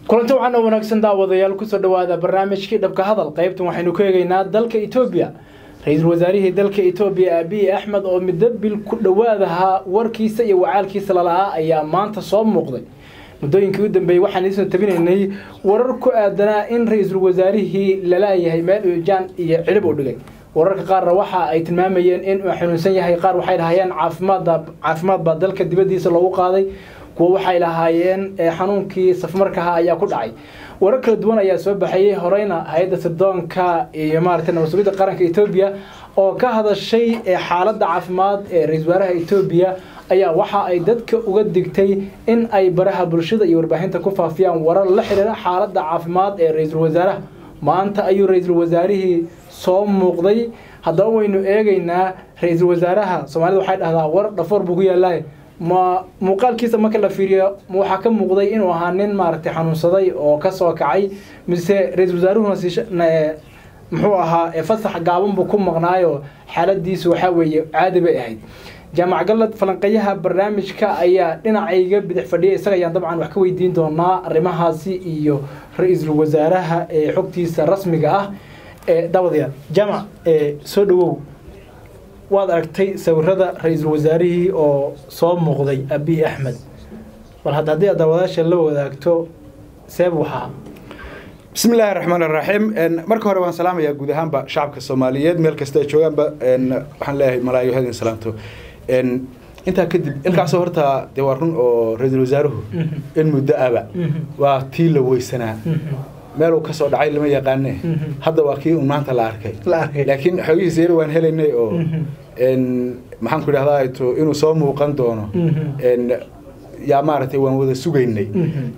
kulanti waxaan oo wanaagsan daawadayaal kusoo dhawaada barnaamijkii dhabka hadal qaybtan waxaynu ku eegaynaa dalka etoobiya ra-iisul wasaarihii dalka etoobiya abiy axmed oo middo bil ku dhowaadahaa warkiisa iyo wacaalkiisa lalahaa ayaa maanta soo muuqday muddooyinkii u dambeeyey waxaan idinsoo tabinaynay warar ku aadanaa in ra-iisul wasaarihii lalaayahay meel uujaan iyo cilib u dhigay wararka qaarna waxa ay tilmaamayeen in uu xanuunsan yahay qaar waxay dhahayeen caafimaadda caafimaad baa dalka dibaddiisa loogu qaaday kuwa waxay lahaayeen xanuunkii safmarkaha ayaa ku dhacay warar kala duwan ayaa soo baxayey horeyna hay-adda sirdoonka iyo maaragtay nabad-sugidda qaranka etoobiya oo ka hadashay xaaladda caafimaad ee ra-isul wasaaraha etoobiya ayaa waxa ay dadka uga digtay in ay baraha bulshada iyo warbaahinta ku faafiyaan warar la xiriira xaaladda caafimaad ee ra-iisul wasaaraha maanta ayuu ra-iisul wasaarihii soo muuqday haddaba waynu eegaynaa ra-iisul wasaaraha soomaalida waxay dhahdaa war dhafoor buu ku yaalahay ma muuqaalkiisa marka la fiiriyo ma waxaa ka muuqday inuu ahaa nin maaragtay xanuunsaday oo kasoo kacay mise ra-iisul wasaaruhuna si muxuu ahaa fasax gaaban buu ku maqnaayo xaaladiisu waxaa weeye caadi bay ahayd jaamac galad falanqeyaha barnaamijka ayaa dhinacayga bidix fadhiya isaga ayaan dabcan wax ka weydiin doonaa arrimahaasi iyo ra-iisul wasaaraha ee xogtiisa rasmiga ah ee daawadayaal jaamac soo dhawow waad aragtay sawirada ra-iisul wasaarihii oo soo muuqday abiy axmed bal hadda haddii aad daawadaasha la wadaagto seeb waxaa bismi illaahi raxmaan iraxiim marka hore waan salaamayaa guud ahaanba shacabka soomaaliyeed meel kasta ay joogaanba waxaan leeyahay malaayo hadin salaamto intaa kadib ilkaasoo horta dee waa run oo ra-iisul wasaaruhu in muddo aba waa tii la weysanaa meeluu kasoo dhacay lama yaqaane hadda waa kii un maanta la arkay laakiin xoogihiisa yar waan helaynay oo maxaan ku idhahdaa to inuu soo muuqan doono yaa maaragtay waan wada sugaynay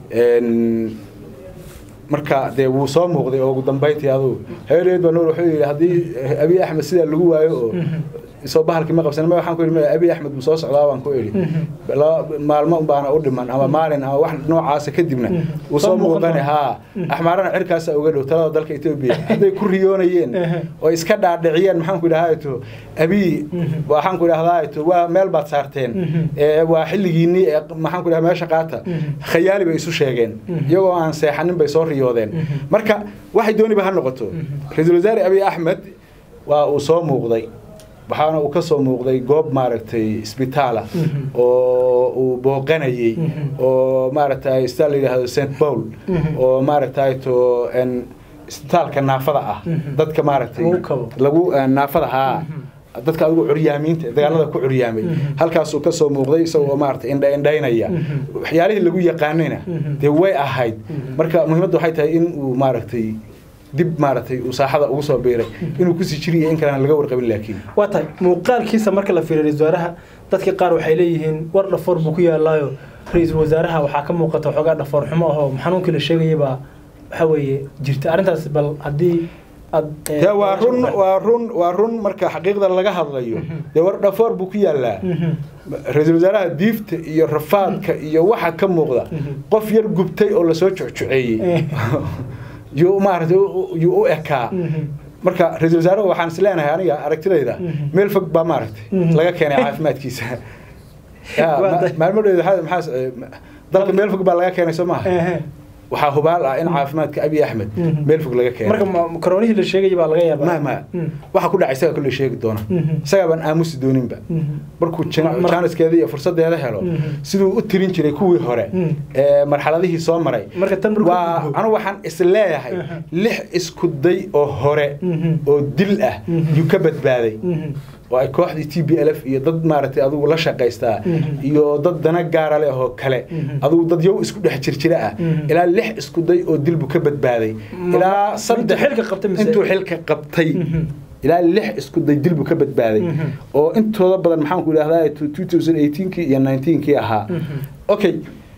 marka dee wuu soo muuqday oo ugu dambayntii adugu haweeneed baa nuur wuxuu yidhi haddii abiy axmed sidaa lagu waayo oo soo bahalkii ma qabsan waxaan ku yidhi abiy axmed ma soo socdaa baan ku idhi maalmo baana u dhiman ama maalin ama wax noocaasa kadibna wuu soo muuqani haa axmaarana cirkaasa uga dhow talada dalka etoobiya hadday ku riyoonayeen oo iska dhaadhiciyeen maxaan ku idhahdaa to abiy waxaan ku idhahdaa to waa meel baad saarteen waa xilligiinii maxaan ku idhahdaa meesha qaata khayaali bay isu sheegeen iyagoo aan seexanin bay soo riyoodeen marka waxay dooniba ha noqoto ra-iisul wasaare abiy axmed waa uu soo muuqday waxaana uu ka soo muuqday goob maaragtay isbitaala oo uu booqanayey oo maaragtay isbitaal la yidhahdo st paul oo maaragtay to isbitaalka naafada ah dadka maaragtay lagu naafada haa dadka adigu curyaamiinta dagaalada ku curyaamay halkaasuu ka soo muuqday isagoo maaragtay indha indhaynaya waxyaalihii lagu yaqaanayna dee way ahayd marka muhiimadda waxay tahay in uu maaragtay dib maaragtay uu saaxada ugu soo biiray inuu kusii jiriya in kalena laga warqabin laakiin waa tahay muuqaalkiisa marka la fiiriyo ra-isul wasaaraha dadka qaar waxay leeyihiin war dhafoor buu ku yaalaayo ra-iisul wasaaraha waxaa ka muuqata waxoogaa dhafoor xumo ahoo xanuunkii la sheegayay baa waxa weeye jirta arrintaas bal haddii de waa run waa run waa run marka xaqiiqda laga hadlayo dee war dhafoor buu ku yaalaa ra-iisul wasaaraha diifta iyo rafaadka iyo waxa ka muuqda qof yar gubtay oo lasoo jucjuceeyey yuu maaragtay yuu u ekaa marka ra-iisul wasaaraha waxaan is leenahay aniga aragtidayda meel fog baa maaragtay laga keenay caafimaadkiisa maalmadheeda maxaa dalka meel fog baa laga keenay soo maaha waxaa hubaal ah in caafimaadka abiy axmed meel fog laga keenay marka karoonihii la sheegaya baa laga yaabaa ma ma waxa ku dhacay isaga kolley sheegi doona isagaa baan aamusi dooninba markuu jaaniskeeda iyo fursadeeda helo siduu u tirin jiray kuwii hore ee marxaladihii soo maray waa anu waxaan is leeyahay lix isku day oo hore oo dil ah yuu ka badbaaday oo ay kooxdii t b l f iyo dad maaragtay adigu la shaqaystaa iyo dad dana gaara leh oo kale adigu dad yow isku dhex jirjira ah ilaa lix isku day oo dilbu ka badbaaday ilaa saddex intuu xilka qabtay ilaa lix isku day dilbu ka badbaaday oo intooda badan maxaan ku idhahdaa two thousand eighteenkii iyo nineteenkii ahaa okay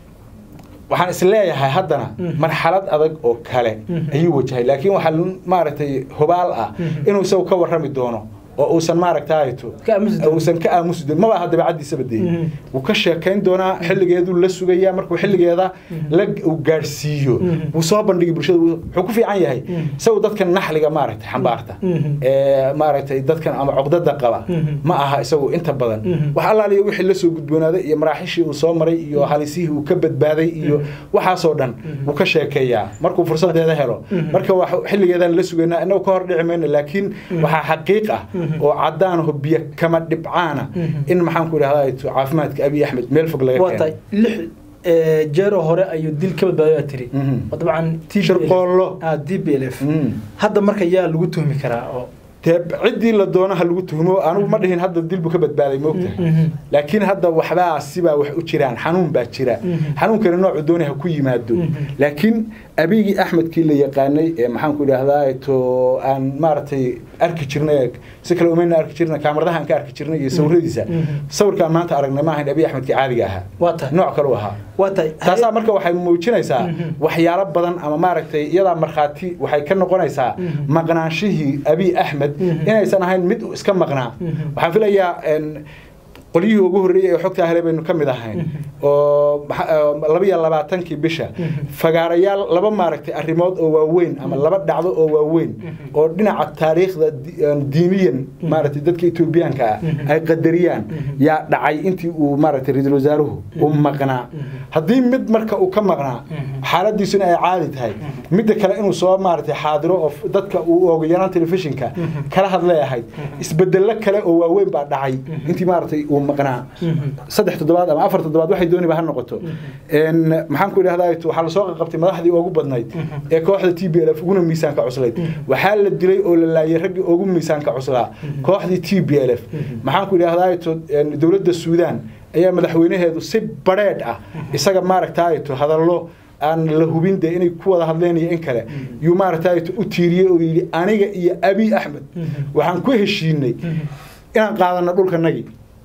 waxaan is leeyahay haddana marxalad adag oo kale ayuu wajahay laakiin waxaa maaragtay hubaal ah inuu isagu ka warrami doono oo uusan maaragtayto Ka aamusi doonin. uusan ka aamusi doonin maba aha dabeecaddiisaba dee Mhm. wuu ka sheekayn doonaa xilligeeduu la sugayaa markuu xilligeeda la uu gaadhsiiyo Mhm. wuu soo bandhigi bulshada wuu wuxuu ku fiican yahay Mhm. isagu dadkan naxliga maaragtay xambaarta Mhm. ee maaragtay dadkan ama cuqdada qaba Mhm. ma aha isagu inta badan Mhm. wax allaaliyo wixii la soo gudboonaaday iyo maraaxishii uu soo maray iyo halisihii uu ka badbaaday iyo waxaasoo dhan wuu ka sheekeeyaa markuu fursadeeda helo Mhm. marka wax xilligeedaan la sugaynaa inagu ka hor dhici mayno laakiin waxaa xaqiiq ah Mhm. oo caddaan oo biyo kama dhibcaana Mhm. in maxaan ku idhahdaa caafimaadka abiy axmed meel fog laga waa tahay keeno lix ee, jeero hore ayuu dil ka badbaaday tiri Mhm. oo dabcan TPLF shirqoollo ah d b l f Mhm. hadda marka yaa lagu tuhmi karaa oo dee ciddii la doono ha lagu tuhmo anigu ma dhihin hadda dil buu ka badbaaday moogtahay Mhm. laakiin hadda waxbaa sibaa wax u jiraan xanuun baa jira Mhm. xanuunkana noocu doonay ha ku yimaado Mhm. laakiin abigii axmedkii la yaqaanay ee maxaan ku idhaahdaa to aan maaragtay arki jirnay si kale umayna arki jirnay kaamaradaha aan ka arki jirnay iyo sawiradiisa Mhm. sawirkaan maanta aragnay ma ahayn abiy axmedkii caadiga ahaa waa tahay nooc kale u ahaa waa tahay taasaa marka waxay muujinaysaa Mhm. waxyaalo badan ama maaragtay iyadaa markhaati waxay ka noqonaysaa Mhm. maqnaanshihii abiy axmed Mhm. inaysan ahayn mid iska maqnaa Mhm. waxaan filayaa en, qolyihii ugu horreeyey ee xogta hele baynu ka mid ahayn oo maxa- oo laba iyo labaatankii bisha fagaarayaal laba maaragtay arrimood oo waaweyn ama laba dhacdo oo waaweyn oo dhinaca taariikhda di- een, diiniyan maaragtay dadka etoobiyaanka ah ay qadariyaan yaa dhacay intii uu maaragtay ra-iisul wasaaruhu u maqnaa haddii mid marka uu ka maqnaa xaaladiisuna ay caadi tahay midda kale inuu soo maaragtay xaadiro oo f- dadka uu ooga yaraan telefishinka kala hadlay ahayd isbedello kale oo waaweyn baa dhacay intii maaragtay uu maqnaa saddex toddobaad ama afar toddobaad waxay dooniba ha noqoto En, maxaan ku idhahdaa waxaa lasoo qabtay madaxdii ugu badnayd ee kooxda t b l f uguna miisaanka cuslayd waxaa la dilay oo la laayay raggii ugu miisaanka cuslaa kooxdii t b l f maxaan ku idhahdaa dowladda suudaan ayaa madaxweynaheedu si badheedh ah isaga maaragtaato hadallo aan la hubin dee inay ku wada hadleen iyo in kale yuu maaragtaato u tiiriyey oo yidhi aniga iyo abiy axmed waxaan ku heshiinay inaan qaadano dhulkanagii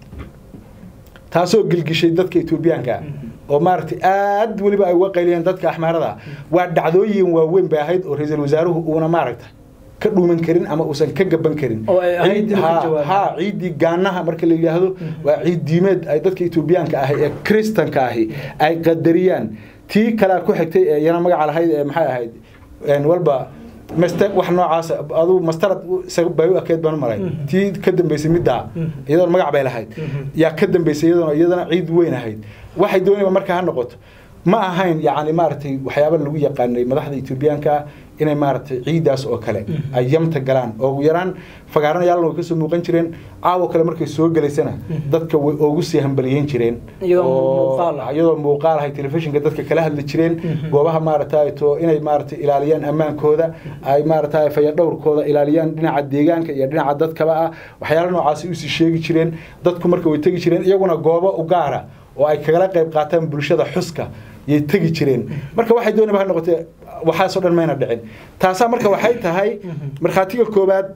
taasoo gilgishay dadka etoobiyaanka ah oo maaragtay aad weliba ay uga qayliyeen dadka axmaarada waa dhacdooyin waaweyn bay ahayd oo ra-iisul wasaaruhu uuna maaragta ka dhuuman karin ama uusan ka gaban karin Oo ay ahayd inuu ka Ha- jawaabo. ha ciiddii gaanaha marka la yidhaahdo waa ciid diimeed ay dadka etoobiyaanka ahi ee kristanka ahi ay qadariyaan tii kalea ku xigtay ee iyana magaca lahayd ee maxay ahayd En walba master wax noocaas aduu mastarad isaga bay u ekeed baan u malay tii ka dambeysay middaa iyadoona magac bay lahayd yaa ka dambeysay iyadoona iyadana ciid weyn ahayd waxay doonayba marka ha noqoto ma ahayn yacni maaragtay waxyaaba lagu yaqaanay madaxda etoobiyaanka inay maaragtay ciidaas oo kale ay yamta galaan oo ugu yaraan fagaaranayaal way kasoo muuqan jireen caawo kale markay soo gelaysana dadka way ugu sii hambaliyeyn jireen Iyadoo oo- muuqaal ah. iyadoo muuqaal ahay telefishinka dadka kala hadli jireen goobaha maaragtay to inay maaragtay ilaaliyaan ammaankooda ay maaragtay fayadhowrkooda ilaaliyaan dhinaca deegaanka iyo dhinaca dadkaba ah waxyaalo noocaasi usii sheegi jireen dadku marka way tegi jireen iyaguna goobo u gaara oo ay kagala qayb qaataan bulshada xuska yay tegi jireen marka waxay doonayba ha noqotee waxaasoo dhan mayna dhicin taasaa marka waxay tahay markhaatiga koowaad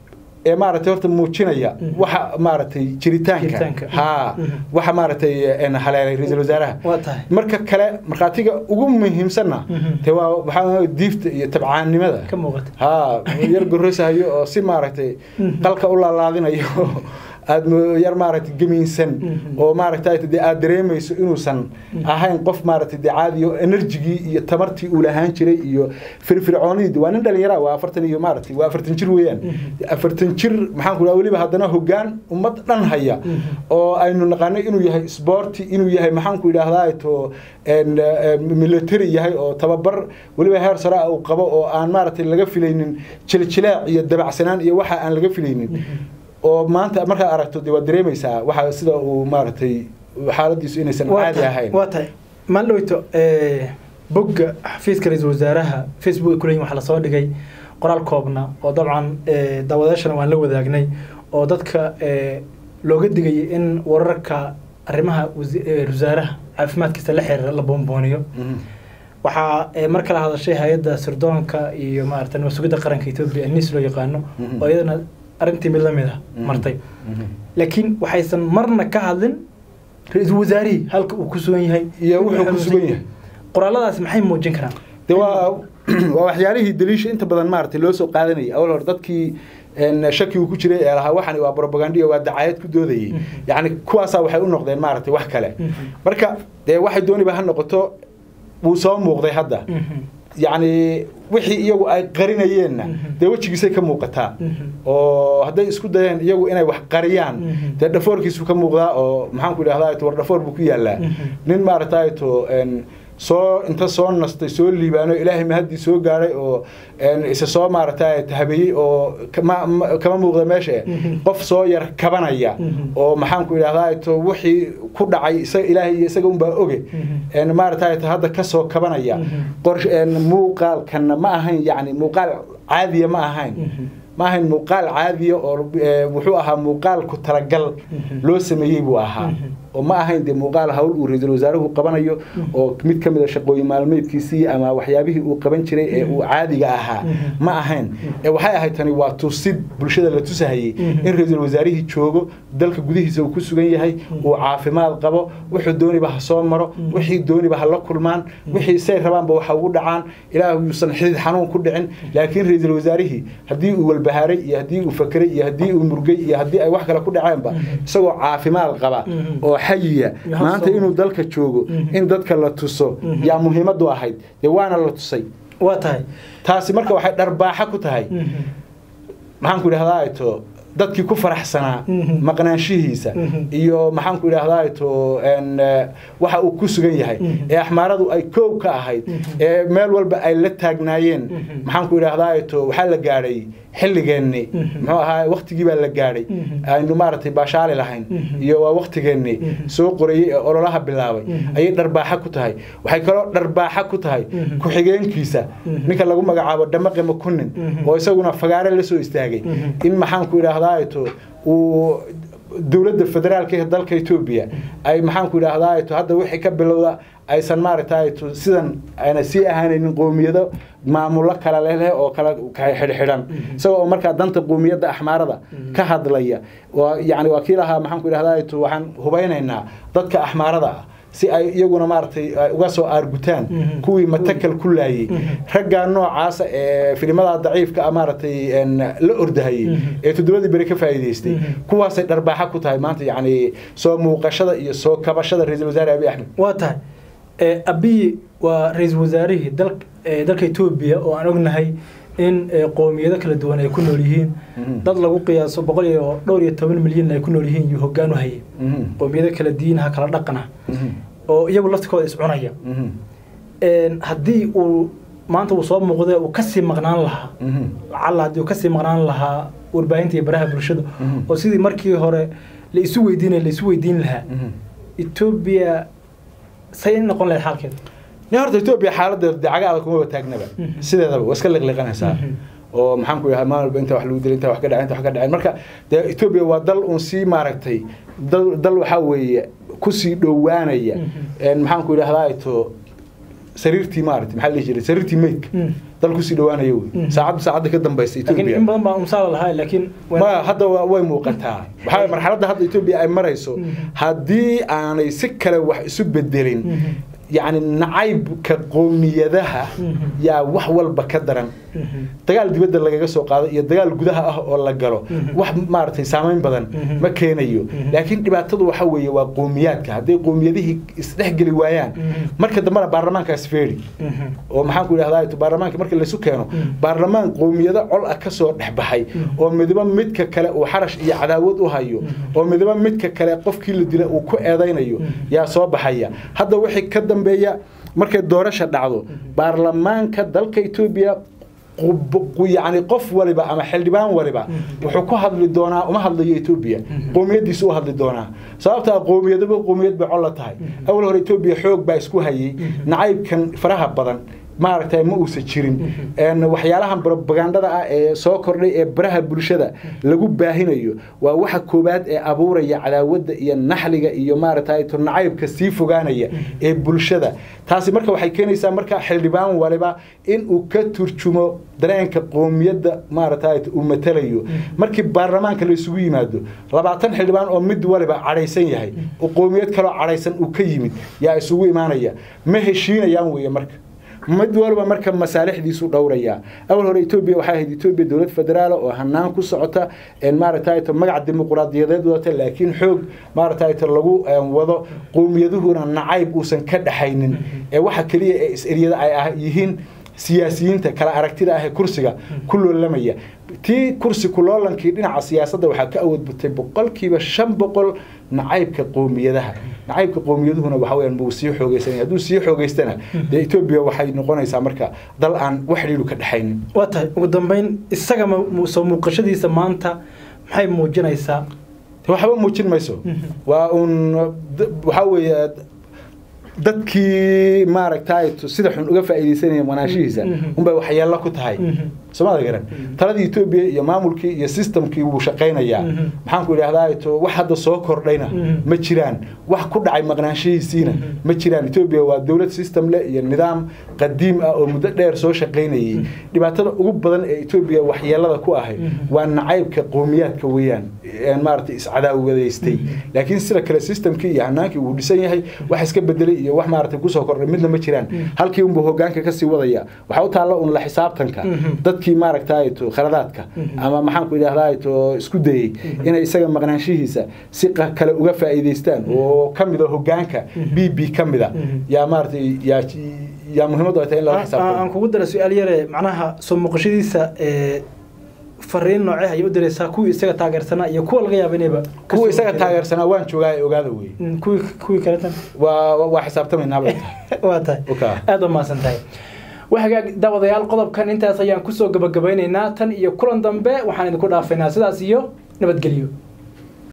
ee maaragtay horta muujinaya waxa maaragtay jiritaanka Jiritaanka. haa waxa maaragtay en haleelay ra-iisul wasaaraha waa tahay marka kale markhaatiga ugu muhiimsanna Mhm. te waa waxaa diifta iyo tabcaannimada ka muuqata haa yar gorosahayo oo si maaragtay qalka u laalaadinayo aad mo- yar maaragtay gemiinsan Mhm. oo maaragtay dee aad dareemayso inuusan ahayn qof maaragtay dee caadi oo enerjigii iyo tamartii uu lahaan jiray iyo firfircoonidii waa nin dhalinyara waa afartan iyo maaragtay waa afartan jir weeyaan afartan jir maxaan ku dhaha weliba haddana hoggaan ummad dhan haya oo aynu naqaanay inuu yahay sporti inuu yahay maxaan ku idhaahdaa to en, eh, military yahay oo tababar weliba heer sare ah uu qabo oo aan maaragtay laga filaynin jiljileec iyo dabacsanaan iyo waxa aan laga filaynin oo maanta markaad aragto dee waad dareemaysaa waxa sida uu maaragtay xaaladiisu inaysan Waa caadi tahay- ahayn waa tahay maalowto bogga xafiiska ra-iisul wasaaraha facebook ay ku leeyihin waxaa lasoo dhigay qoraal koobna oo dabcan eh, daawadayaashana waan la wadaagnay oo dadka eh, looga digayay in wararka arrimaha wasi- eh, wasaaraha caafimaadkiisa la xiriira la boonbooniyo Mhm. waxaa eh, mar kale hadashay hay-adda sirdoonka iyo maarata nabad sugidda qaranka etoobiya nis loo yaqaano Mhm. oo iyadana arrintii mid la mid ah Mhm. martay Mhm. laakiin waxaysan marna ka hadlin ra-iisul wasaarihii halka uu ku sugan yahay iyo wuxuu ku sugan yahay qoraaladaas maxay muujin karaan de waa waa waxyaalihii daliisha inta badan maaragtay loo soo qaadanayay awal hore dadkii shaki uu ku jiray ee lahaa waxani waa propagandiya waa dacayad ku doodayay yani kuwaasaa waxay u noqdeen maaragtay wax kale marka dee waxay dooniba ha noqoto wuu soo muuqday hadda yacni wixii iyagu ay qarinayeenna dee wejigiisay ka muuqataa oo hadday isku dayeen iyagu inay wax qariyaan dee dhafoorkiisu ka muuqdaa oo maxaanku idhahdaa war dhafoor buu ku yaallaa nin maaragtay to soo inta soo nastay soo liibaano ilaahay mahaddii soo gaadhay oo isa soo maaragtay tahabeeyey oo kama muuqda meesha qof soo yar kabanaya oo maxaanku idhahdaa to wixii ku dhacay isaga ilaahay iyo isaga unbaa oge maaragtay hadda ka soo kabanaya muuqaalkanna ma ahayn yani muuqaal caadiya ma ahayn ma ahayn muuqaal caadiya oo wuxuu ahaa muuqaal ku talagal loo sameeyey buu ahaa oo ma ahayn dee muuqaal hawl uu ra-iisul wasaaruhu qabanayo oo mid ka mid a shaqooyin maalmeedkiisii ama waxyaabihii uu qaban jiray ee uu caadiga ahaa ma ahayn waxay ahayd tani waa tusid bulshada la tusahayey in ra-iisul wasaarihii joogo dalka gudihiisa uu ku sugan yahay uu caafimaad qabo wuxuu dooniba ha soo maro wixii dooniba ha la kulmaan wixii say rabaanba waxa ugu dhacaan ilaah yuusan xidid xanuun ku dhicin laakiin ra-iisul wasaarihii haddii uu walbahaaray iyo haddii uu fakeray iyo haddii uu murgay iyo haddii ay wax kale ku dhaceenba isagoo caafimaad qaba oo xayiya maanta inuu dalka joogo in dadka la tuso yaa muhiimadu ahayd dee waana la tusay waa tahay taasi marka waxay dharbaaxa ku tahay maxaanku idhahdaa to dadkii ku faraxsanaa maqnaanshihiisa iyo maxaanku idhahdaa to waxa uu ku sugan yahay ee axmaaradu ay koow ka ahayd ee meel walba ay la taagnaayeen maxaanku idhahdaa to waxaa la gaadhay xilligeenni muxuu ahaa waktigii baa la gaadhay aynu maaragtay baashaali lahayn iyo waa waktigeenni soo qorayey ee ololaha bilaabay ayay dharbaaxa ku tahay waxay kaloo dharbaaxa ku tahay ku-xigeenkiisa ninka lagu magacaabo dhamaqe makunin oo isaguna fagaare la soo istaagay in maxaanku idhaahdaa to uu dowladda federaalka ee dalka etoobiya ay maxaanku idhaahdaa to hadda wixii ka bilowda aysan maaragtay sidan ayna sii ahaanaynin qoomiyado maamulo kala leh oo kala xidhxidhan isagoo oo markaa danta qoomiyadda axmaarada ka hadlaya yani waa kii lahaa maxaanku idhahdaa waxaan hubaynaynaa dadka axmaarada ah si ay iyaguna maaragtay uga soo aargutaan kuwii matakal ku laayey raggaa noocaasa ee filimada daciifka ah maaragtay la ordahayey ee toddobadii beri ka faa'iidaystay kuwaasay dharbaaxa ku tahay maanta yacni soo muuqashada iyo soo kabashada ra-iisul wasaare abiy axmed waa tahay abiy waa ra-iisul wasaarihii dalka etoobiya oo aan ognahay in qoomiyado kala duwan ay ku nool yihiin dad lagu qiyaaso boqol iyo dhowr iyo toban milyan ay ku nool yihiin iyo hoggaan u hayay qoomiyado kala diinaha kala dhaqana oo iyagu laftikooda iscunaya haddii uu maanta uu soo muuqda uu kasii maqnaan lahaa lacalla haddii uu kasii maqnaan lahaa warbaahinta iyo baraha bulshada oo sidii markii hore la isu weydiinaya la isu weydiin lahaa etoobiya say noqon lahayd xaalkeeda ni horta etoobiya xaaladeeda dacaga adag kumaba taagnaba sideedaba waa iska liqliqanaysaa oo maxaan ku yahay maalin walba inta wax lagu dilay inta wax ka dhacay inta wax ka dhacay marka dee etoobiya waa dal uun sii maaragtay dal dal waxaa weeye kusii dhowaanaya maxaan ku idhahdaa to sariirtii maaragtay maxaa la dhihi jiray sariirtii meydka dal kusii dhowaanaya wey saacad saacadda ka dambaysa etoobiya in badan baa umsaala lahaa laakiin ma hadda way muuqataa waxaa marxaladda hadda etoobiya ay marayso haddii aanay si kale wax isu bedelin yacni nacaybka qoomiyadaha yaa wax walba ka daran dagaal dibadda lagaga soo qaado iyo dagaal gudaha ah oo la galo wax maaragtay saamayn badan ma keenayo laakiin dhibaatadu waxa weeye waa qoomiyaadka hadday qoomiyadihii isdhexgeli waayaan marka dambena baarlamaankaas feeri oo maxaan ku idhahdaa baarlamaanka marka laysu keeno baarlamaan qoomiyado col ah kasoo dhex baxay oo midba midka kale uu xarash iyo cadaawad u hayo oo midba midka kale qofkii la dila uu ku eedaynayo yaa soo baxaya hadda wixii ka dambeeya markay doorasha dhacdo baarlamaanka dalka etoobiya yani qof waliba ama xildhibaan waliba wuxuu ku hadli doonaa uma hadlayo etoobiya qoomiyadiisu u hadli doonaa sababtaa qoomiyadaba qoomiyad bay col la tahay awal hore etoobiya xoog baa isku hayay nacaybkan faraha badan maaragtay ma uusan jirin waxyaalahan propagandada ah ee soo kordhay ee baraha bulshada lagu baahinayo waa waxa koowaad ee abuuraya cadaawadda iyo naxliga iyo maaragtay nacaybka sii fogaanaya ee bulshada taasi marka waxay keenaysaa marka xildhibaan waliba in uu ka turjumo dareenka qoomiyadda maaragtay uu matalayo markii baarlamaanka la isugu yimaado labaatan xildhibaan oo mid waliba cadhaysan yahay oo qoomiyad kaloo cadhaysan uu ka yimid yaa isugu imaanaya ma heshiinayaan weeye marka mid walba marka masaalixdiisu dhowraya awal hore etoobiya waxay ahayd etoobiya dowlad federaal oo hanaan ku socota maaragtay magac dimuqraadiyadeed wadata laakiin xoog maaragtay lagu wado qowmiyaduhuna nacayb uusan ka dhaxaynin ee waxa keliya ee is-eryada ay yihiin siyaasiyiinta kala aragtida ah ee kursiga ku loolamaya tii kursi kuloolankii dhinaca siyaasadda waxaa ka awood batay boqolkiiba shan boqol nacaybka qowmiyadaha nacaybka qowmiyaduhuna waxa weyaan buu sii xoogeysanaya hadduu sii xoogeystana dee etoobiya waxay noqonaysaa marka dal aan wax xidhiidhu ka dhexaynin waa tahay ugu dambeyn isaga soo muuqashadiisa maanta maxay muujinaysaa waxba muujin mayso waa uun waxaa weeye dadkii maaragtay sida xun uga faa'iidaysanaya manaashihiisa unbay waxyeello ku tahay soomada garan taladii etoobiya iyo maamulkii iyo systemkii wuu shaqaynayaa maxaan ku idhahdaa to wax hadda soo kordhayna ma jiraan wax ku dhacay maqnaanshihiisiina ma jiraan etoobiya waa dowlad system leh iyo nidaam qadiim ah oo muddo dheer soo shaqaynayay dhibaatada ugu badan ee etoobiya waxyeelada ku ahay waa nacaybka qowmiyaadka weeyaan maaragtay iscadaawadaystay laakiin sida kale systemkii iyo hanaankii wuu dhisan yahay wax iska bedelay iyo wax maaragtay kusoo kordhay midna ma jiraan halkii unbuu hogaanka kasii wadaya waxaa u taalla un la xisaabtanka dadkii maaragtay to khaladaadka ama maxaan ku idhahdaa to isku dayey inay isaga maqnaanshihiisa si kale uga faa'iidaystaan oo ka mida hogaanka b b ka mida yaa maaragtay yaa yaa muhiimadu ay tahay in lala xisaabtamo aan kugu dara su-aal yare macnaha soo muuqashadiisa fariin noocee ayay u diraysaa kuwii isaga taageersanaa iyo kuwa laga yaaba inayba kuwa isaga taageersanaa waan joogaa ee ogaada wey kuwii kuwii kaletan waa waa xisaabtamaynaaba waa tahay aada u mahadsan tahay wahagaag daawadayaal qodobkan intaas ayaan kusoo gabagabaynaynaa tan iyo kulan dambe waxaan idinku dhaafaynaa sidaas iyo nabadgelyo